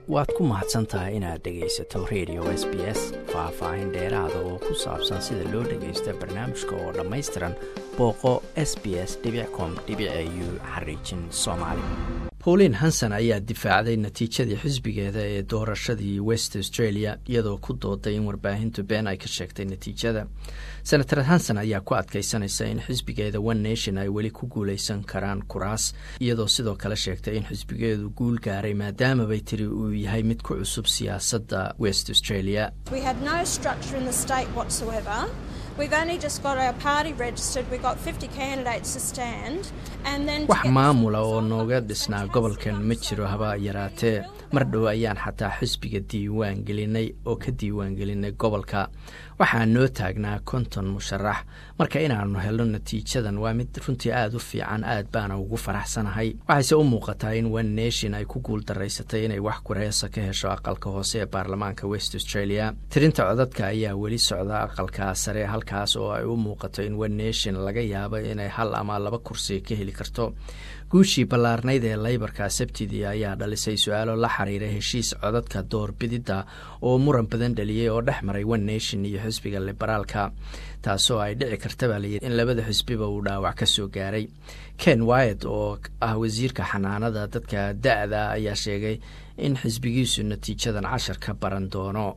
waad ku mahadsan tahay inaad dhegaysato radio s b s faah-faahin dheeraada oo ku saabsan sida loo dhagaysta barnaamijka oo dhammaystiran booqo s b s com u xariijin soomaali pauline hanson ayaa difaacday natiijadii xisbigeeda ee doorashadii west australia iyadoo ku dooday in warbaahintu been ay ka sheegtay natiijada senator hanson ayaa ku adkaysanaysa in xisbigeeda one nation ay weli ku guuleysan karaan kuraas iyadoo sidoo kale sheegtay in xisbigeedu guul gaaray maadaamabay tiri uu yahay mid ku cusub siyaasadda west australia wax maamula oo nooga dhisnaa gobolkan ma jiro haba yaraatee mar dhow ayaan xataa xisbiga diiwaan gelinay oo ka diiwaan gelinay gobolka waxaa noo taagnaa konton musharax marka inaannu helno natiijadan waa mid runtii aada u fiican aad baana ugu faraxsanahay waxayse u muuqataa in one nation ay ku guul daraysatay inay wax kureesa ka hesho aqalka hoose ee baarlamaanka west australia tirinta codadka ayaa weli socda aqalka sare halkaas oo ay u muuqato in one nation laga yaabo inay hal ama laba kursi ka heli karto guushii ballaarnayd ee laybarka sabtidii ayaa dhalisay su-aalo la xiriira heshiis codadka doorbididda oo muran badan dhaliyey oo dhex maray one nation iyo xisbiga liberaalka taasoo ay dhici karta baa layidhi in labada xisbiba uu dhaawac ka soo gaaray ken wyat oo ah wasiirka xanaanada dadka da-da ayaa sheegay in xisbigiisu natiijadan cashar ka baran doono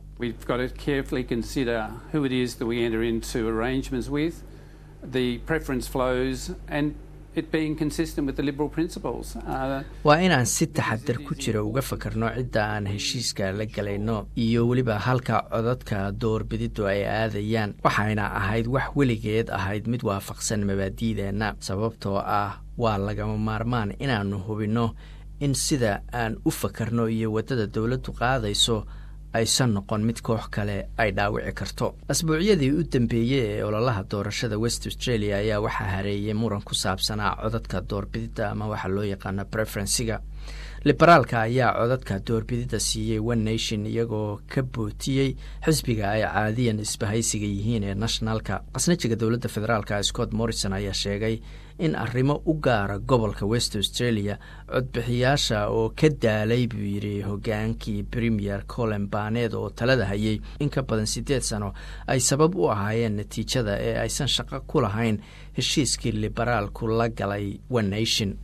waa inaan si taxadar ku jira uga fakarno cidda aan heshiiska la galayno iyo weliba halka codadka doorbididdu ay aadayaan waxayna ahayd wax weligeed ahayd mid waafaqsan mabaadi'deenna sababtoo ah waa lagama maarmaan inaannu hubinno in sida aan u fakarno iyo waddada dowladdu qaadayso aysan noqon mid koox kale ay dhaawici karto asbuucyadii u dambeeyey ee ololaha doorashada west australia ayaa waxaa hareeyay muran ku saabsanaa codadka doorbididda ama waxaa loo yaqaano preferensiga liberaalka ayaa codadka doorbididda siiyey one nation iyagoo ka bootiyey xisbiga ay caadiyan isbahaysiga yihiin ee nationalka qasnajiga dowladda federaalka scott morrison ayaa sheegay in arrimo u gaara gobolka west australia codbixiyaasha oo ka daalay buu yidhi hogaankii premier colin baneed oo talada hayay in ka badan siddeed sano ay sabab u ahaayeen natiijada ee aysan shaqo ku lahayn heshiiskii liberaalku la galay one nation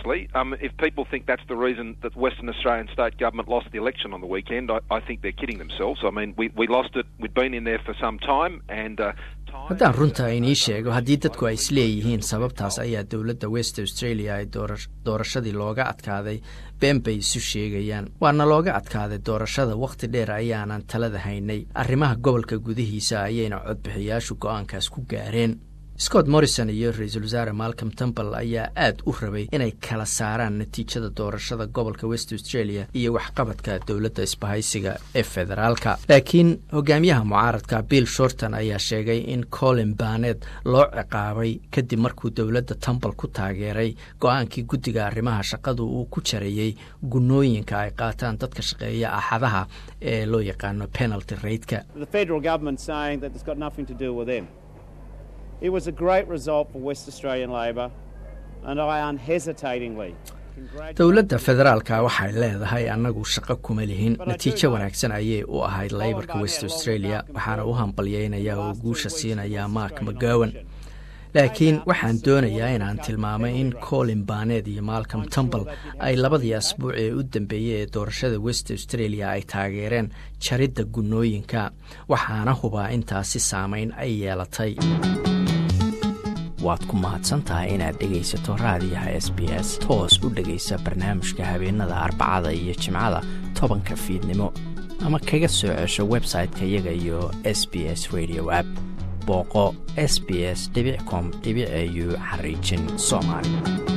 haddaan runta inii sheego haddii dadku ay isleeyihiin sababtaas ayaa dowladda west australia ay doorashadii looga adkaaday been bay isu sheegayaan waana looga adkaaday doorashada wakhti dheer ayaanan talada haynay arrimaha gobolka gudihiisa ayayna codbixiyaashu go-aankaas ku gaareen scott morrison iyo ra-iisul wasaare malcom temple ayaa aad u rabay inay kala saaraan natiijada doorashada gobolka west australia iyo waxqabadka dowladda isbahaysiga ee federaalka laakiin hogaamiyaha mucaaradka bill shorton ayaa sheegay in colin banet loo ciqaabay kadib markuu dowladda temple ku taageeray go-aankii guddiga arrimaha shaqadu uu ku jareeyey gunooyinka ay qaataan dadka shaqeeya axadaha ee loo yaqaano penalty rateka It was a great result for West Australian Labor, and I unhesitatingly dowladda federaalka waxay leedahay annagu shaqo kuma lihin natiijo wanaagsan ayay u ahayd laybarka west australia waxaana u hambalyeynayaa oo guusha siinayaa mark mcgowan laakiin waxaan doonayaa inaan tilmaamay in colin banet iyo malcom temple ay labadii asbuuc ee u dambeeyey ee doorashada west australia ay taageereen jaridda gunooyinka waxaana hubaa intaasi saameyn ay yeelatay waad ku mahadsan tahay inaad dhegaysato raadiyaha s b s toos u dhegaysa barnaamijka habeenada arbacada iyo jimcada tobanka fiidnimo ama kaga soo cesho website-ka iyaga iyo s b s radio app booqo s b s com au xariijin soomaali